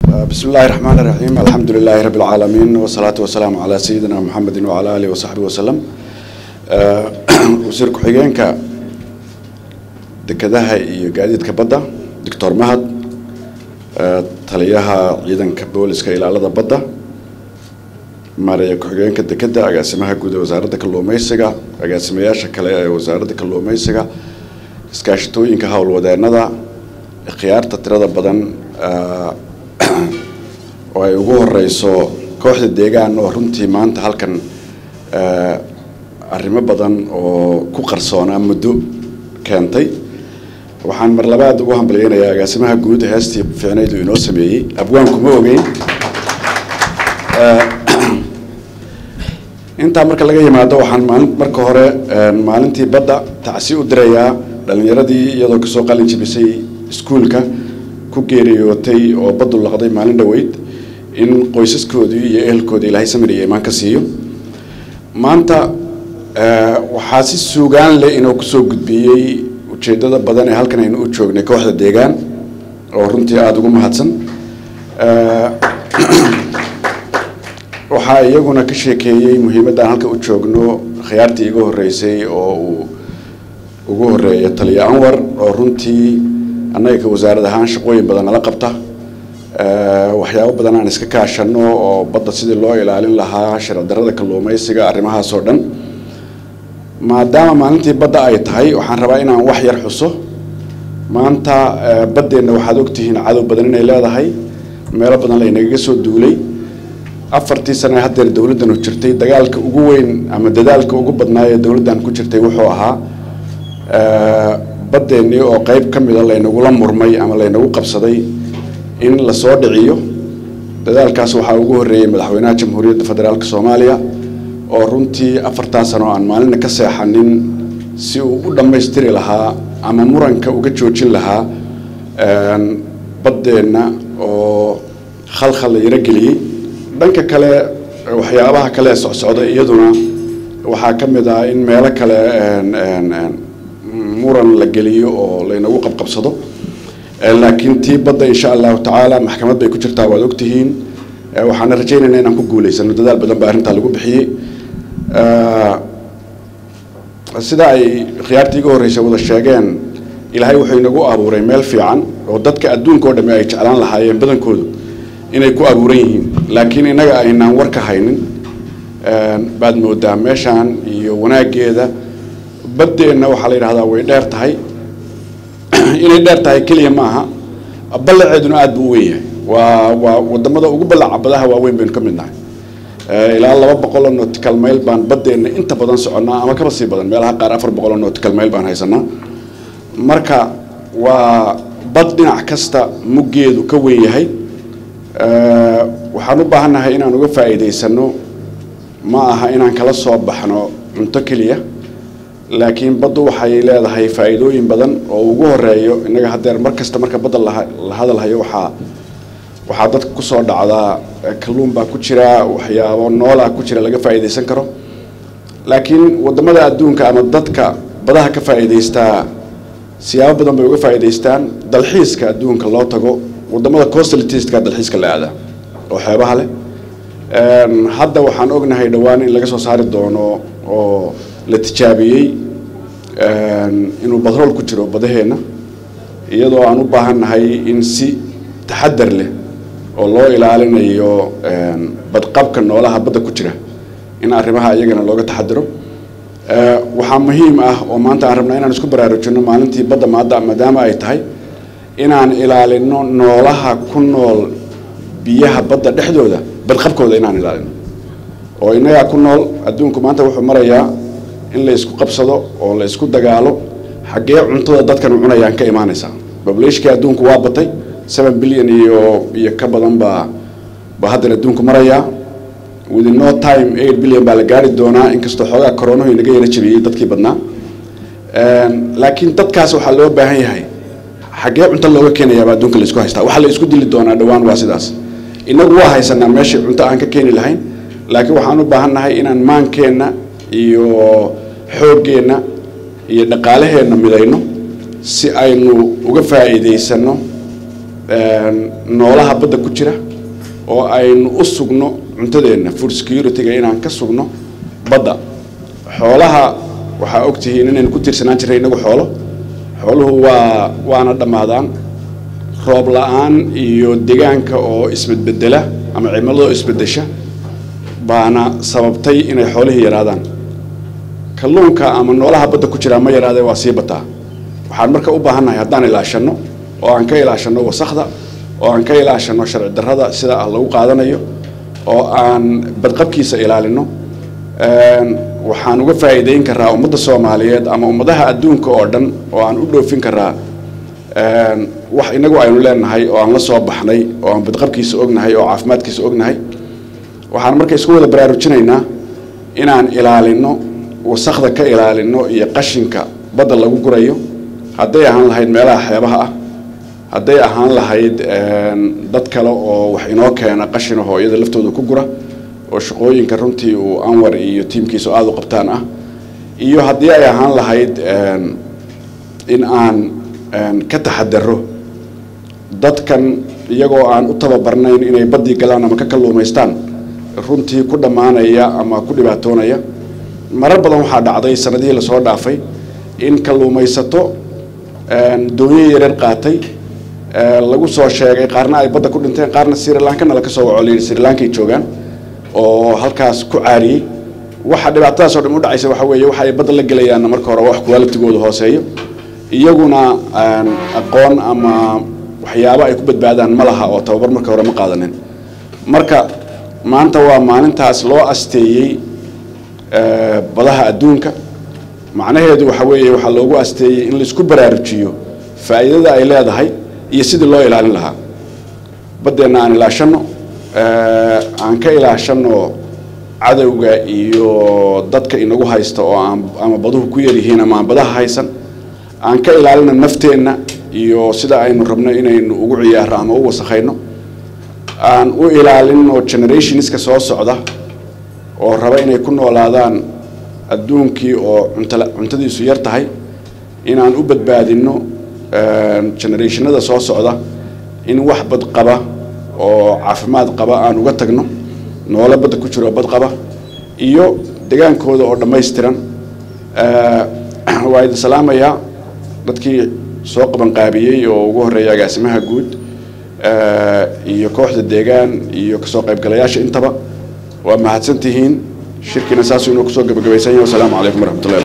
بسم الله الرحمن الرحيم الحمد لله رب العالمين والصلاة والسلام على سيدنا محمد وعلى آله وصحبه وسلم وزير كحيجينك dekedaha iyo gaadiidka badda doctor mahad taliyaha ciidanka booliska ilaalada badda maaraya ku-xigeenka dekeda agaasimaha guud ee wasaaradda kalluumeysiga agaasimayaasha kale ee wasaaradda kalluumeysiga iskaashatooyinka howlwadeenada khiyaarta tirada badan oo ay ugu horeyso kooxda deegaan oo runtii maanta halkan arrimo badan oo ku qarsoonaa muddo keentay waxaan mar labaad ugu hambalyeynayaa agaasimaha guud heestii fiicnaydu inoo sameeyey abwaanku ma ogeyn intaa marka laga yimaado waxaan maalin marka hore maalintii badda tacsi u dirayaa dhalinyaradii iyadoo kasoo qalin jibisay iskuulka ku geeriyootay oo baddu laqday maalin dhoweyd in qoysaskoodii iyo ehelkoodii ilaahay samir iyo imaan ka siiyo maanta waxaa si suugaan leh inuu kusoo gudbiyey ujeedada badan ee halkan aynu u joognay kooxda deegaan oo runtii aada ugu mahadsan waxaa iyaguna ka sheekeeyey muhiimaddaan halka u joogno khiyaartii iga horreysay oo uu ugu horeeya taliya anwar oo runtii annaga ka wasaarad ahaan shaqooyin badan nala qabta waxyaabo badan aan iska kaashano oo badda sidii loo ilaalin lahaa sharcidarrada kalluumeysiga arrimahaas oo dhan maadaama maalintii badda ay tahay waxaan rabaa inaan wax yar xuso maanta baddeenna waxaad ogtihiin cadow badan inay leedahay meelo badan laynagaga soo duulay afartii sane haddeer dowladdanu jirtay dagaalka ugu weyn ama dadaalka ugu badnaa ee dowladdan ku jirtay wuxuu ahaa baddeenii oo qeyb ka mida laynagula murmay ama laynagu qabsaday in lasoo dhiciyo dadaalkaas waxaa ugu horreeyey madaxweynaha jamhuuriyadda federaalk soomaaliya oo runtii afartaa sano aan maalina ka seexanin si uu u dhammaystiri lahaa ama muranka uga joojin lahaa baddeenna oo khalkhal la yaro geliyey dhanka kale waxyaabaha kale ee socsocda iyaduna waxaa ka mid ah in meelo kale muran la geliyo oo laynagu qabqabsado laakiin tii badda insha allahu tacaala maxkamad bay ku jirtaa waad ogtihiin waxaana rajaynaynaa inaan ku guulaysano dadaal badan baa arrintaa lagu bixiyey sida ay khiyaartii iga horreysay wada sheegeen ilaahay wuxuu inagu abuuray meel fiican oo dadka adduunka oo dhamme ay jeclaan lahaayeen badankoodu inay ku abuuran yihiin laakiin innaga aynaan war ka haynin baad moodaa meeshaan iyo wanaaggeeda baddeenna waxaa la yidhahdaa way dheer tahay inay dheer tahay keliya maaha ballaceeduna aada buu u weyn yahay waa waa wadamada ugu ballaca badaha waaweyn baynu ka mid nahay ilaa laba boqoloo nautical mail baan baddeenna inta badan soconnaa ama kaba sii badan meelaha qaar afar boqoloo nautical mail baan haysanaa marka waa bad dhinac kasta muggeedu ka weyn yahay waxaan u baahannahay inaan uga faa'iidaysano ma aha inaan kala soo baxno cunto keliya laakiin baddu waxay leedahay faa'iidooyin badan oo ugu horeeyo innaga haddeer mar kasta marka badda la hadalhayo waxaa waxaa dadka kusoo dhacdaa kalluun baa ku jira waxyaabo noolaa ku jira laga faa'iidaysan karo laakiin waddamada adduunka ama dadka badaha ka faa'iidaystaa siyaabo badan bay uga faa'iidaystaan dalxiiska adduunka loo tago waddamada costalitistka dalxiiska la aadaa oo xeebaha leh hadda waxaan ognahay dhowaan in laga soo saari doono oo la tijaabiyey inuu batrool ku jiro badaheenna iyadoo aan u baahannahay in si taxadar leh oo loo ilaalinayo badqabka noolaha badda ku jira in arrimaha iyagana looga taxadiro waxaa muhiim ah oo maanta aan rabnaa inaan isku baraarujino maalintii badda maada maadaama ay tahay inaan ilaalino noolaha ku nool biyaha badda dhexdooda badqabkooda inaan ilaalino oo innagaa ku nool adduunku maanta wuxuu marayaa in la isku qabsado oo la isku dagaalo xaggee cuntada dadkan cunayaan ka imaanaysaa bablashkii adduunku waa batay seven billion iyo iyo ka badan baa baa haddan adduunku marayaa within no time eight billion baa la gaari doonaa inkastoo xoogaa coronahu inaga yara jabiyey dadkii badnaa laakiin dadkaas waxaa loo baahan yahay xaggee cunto looga keenayaaba adduunka la isku haystaa waxaa la isku dili doonaa dhowaan waa sidaas innagu waa haysanaa meeshii cunto aan ka keeni lahayn laakiin waxaan u baahannahay inaan maankeenna iyo xooggeenna iyo dhaqaalaheenna midayno si aynu uga faa'iidaysano noolaha badda ku jira oo aynu u sugno cuntadeenna food security-ga inaan ka sugno badda xoolaha waxaa ogtihiin inaynu ku tiirsanaan jirray inagu xoolo xooluhu waa waana dhammaadaan roob la-aan iyo deegaanka oo isbedbedela ama cimilada oo isbedesha baana sababtay inay xoolihii yaraadaan kalluunka ama noolaha badda ku jiraa ma yaraadee waa sii bataa waxaan marka u baahannahay haddaan ilaashanno oo aan ka ilaashanno wasakda oo aan ka ilaashanno sharci darrada sida ah lagu qaadanayo oo aan badqabkiisa ilaalino waxaan uga faa'iideyn karaa ummadda soomaaliyeed ama ummadaha adduunka oo dhan oo aan u dhoofin karaa wax inagu aynu leenahay oo aan la soo baxnay oo aan badqabkiisa ognahay oo caafimaadkiisa ognahay waxaan marka isku wada baraarujinaynaa inaan ilaalino wasakda ka ilaalino iyo qashinka badda lagu gurayo hadday ahaan lahayd meelaha xeebaha ah hadday ahaan lahayd dad kale oo wax inoo keena qashina hooyada laftooda ku gura oo shaqooyinka runtii uu anwar iyo tiimkiisu aada u qabtaan ah iyo haddii ay ahaan lahayd in aan ka taxadaro dadkan iyagoo aan u tababarnayn inay baddii galaan ama ka kalluumaystaan runtii ku dhammaanaya ama ku dhibaatoonaya marar badan waxaa dhacday sanadihii lasoo dhaafay in kalluumaysato doonyo yareer qaatay lagu soo sheegay qaarna ay badda ku dhinteen qaarna sri lankana laka soo waco layidhi sri lankay joogaan oo halkaas ku caariyey waxa dhibaatadaas oo dhan u dhacaysa waxa weeye waxa ay badda la gelayaanna marka hore wax qualitigooda hooseeyo iyaguna aqoon ama waxyaabo ay ku badbaadaan ma laha oo tababar marka hore ma qaadanin marka maanta waa maalintaas loo asteeyey badaha adduunka macnaheedu waxa weeye waxaa loogu asteeyey in laisku baraarujiyo faa'iidada ay leedahay iyo sidii loo ilaalin lahaa baddeenna aan ilaashanno aan ka ilaashanno cadowga iyo dadka inagu haysta oo aan ama baduhu ku yaryihiin ama aan badaha haysan aan ka ilaalino nafteenna iyo sida aynu rabno inaynu ugu ciyaarno ama u wasakhayno aan u ilaalino generationska soo socda oo raba inay ku noolaadaan adduunkii oo cunta cuntadiisu yar tahay inaan u badbaadinno generationada soo socda in wax bad qaba oo caafimaad qaba aan uga tagno noolo badda ku jiro bad qaba iyo degaankooda oo dhammaystiran waa idin salaamayaa dadkii soo qabanqaabiyey oo ugu horreeya agaasimaha guud iyo kooxda deegaan iyo kasoo qaybgalayaasha intaba waa mahadsan tihiin shirkiina saasuu inuu kusoo gabagabaysan yahay wasalaamu calaykum waraxmatullahi